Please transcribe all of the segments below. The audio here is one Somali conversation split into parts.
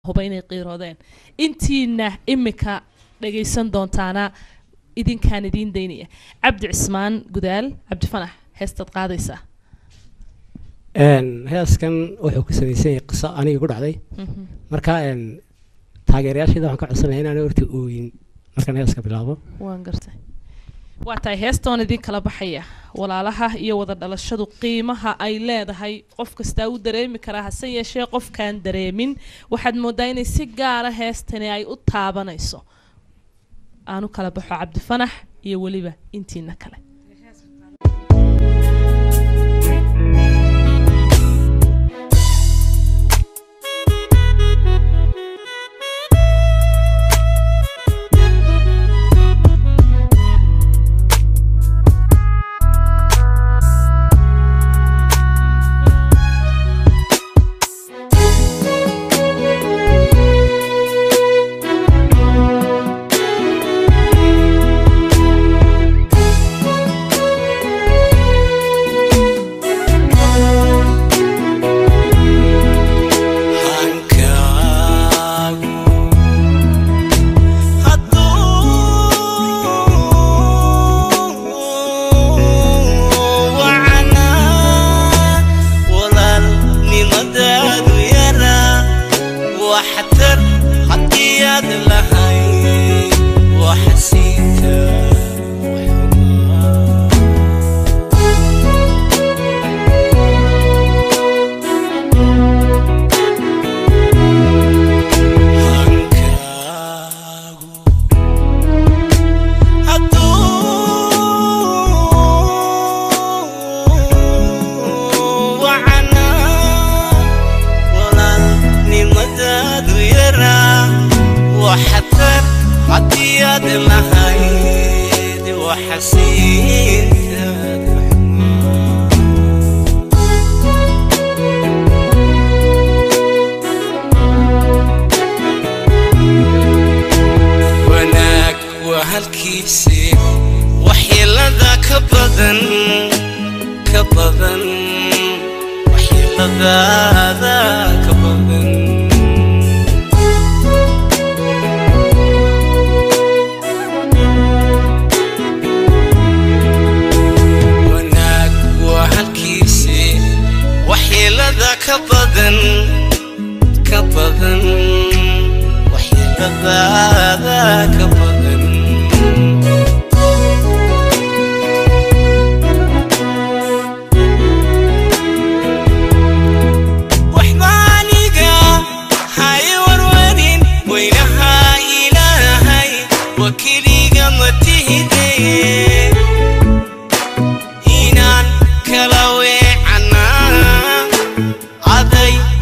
huba inay qiiroodeen intiina imika dhagaysan doontaana idinkaan idiin daynaya cabdi cismaan gudaal cabdi fanax heestaad qaadaysaa heeskan wuxuu ku samaysan yahay qiso aniga ku dhacday marka taageerayaashayda waxaan ka codsanaya inaan horta ooyin markaan heeska bilaabo waan gartay waa tahay heestoon idin kala baxaya walaalaha iyo wada dhalashadu qiimaha ay leedahay qof kastaa u dareemi karaa hase yeeshee qofkaan dareemin waxaad moodaa inay si gaara heestani ay u taabanayso aanu kala baxo cabdifanax iyo weliba intiina kale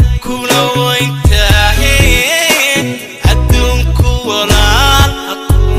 kula weyntahe adduunku walaal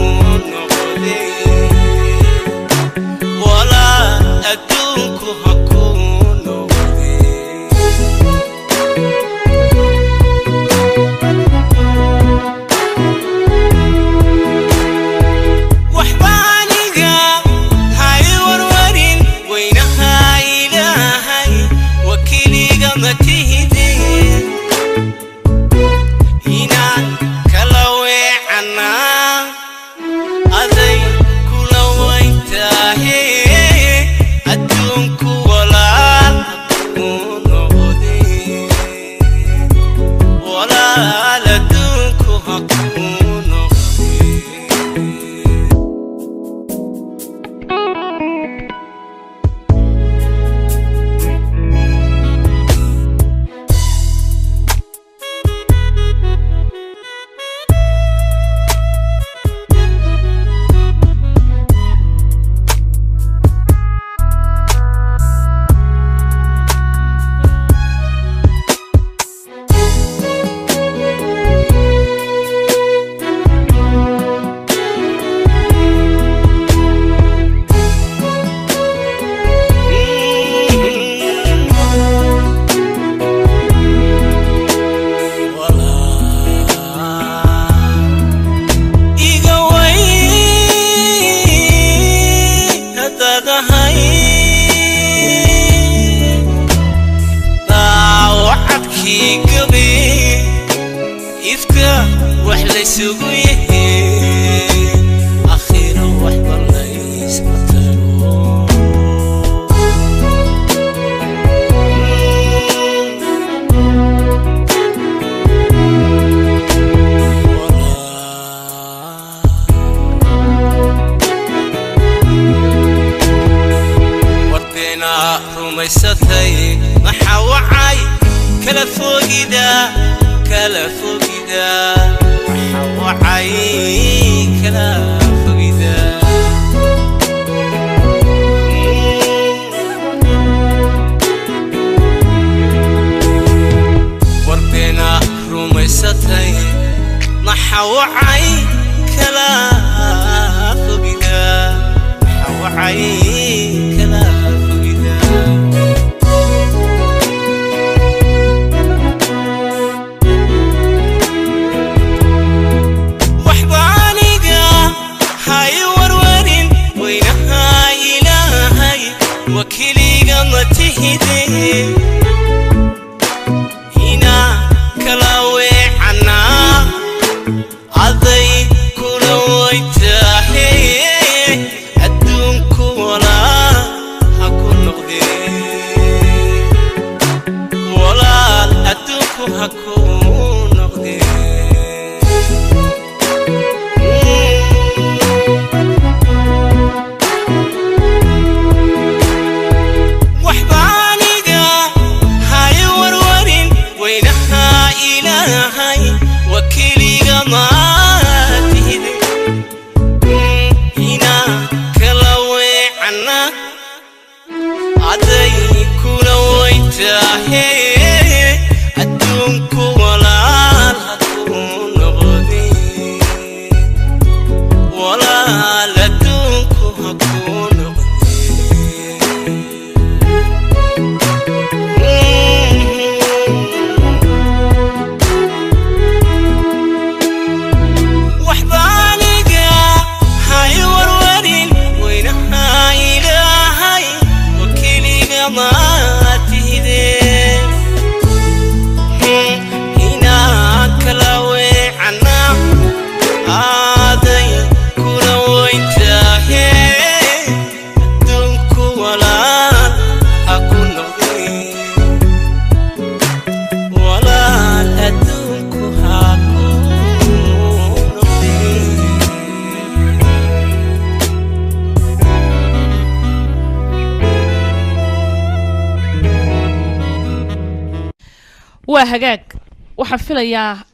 rumaysatay maxaa wacay kala fogida kala fogida maxaa wacay kala fogida warbeena rumaysatay maxaa wacay kala fogida maxaa wacay kala fogida waxba aniga hay warwarin weynaha ilaahay wakiliga ma tihide ina kala weecanaa aday kula waytahe adduunku walaal ha ku noqdee walaal adduunku ha ku noqdee waxba aniga hay warwarin weynaha ilaahay wakiliga maatihide ina kala weecana aday kula waytahe adduunku walaal haku noqde walaal adduunku haku noqde waxba aniga hay warwarin weynaha ilaahay wakiliga maatihide inaa kala weecana aaday kula waytahe adduunku walaal ha ku noqde walaal adduunku ha ku noqde waa hagaag waxaan filayaa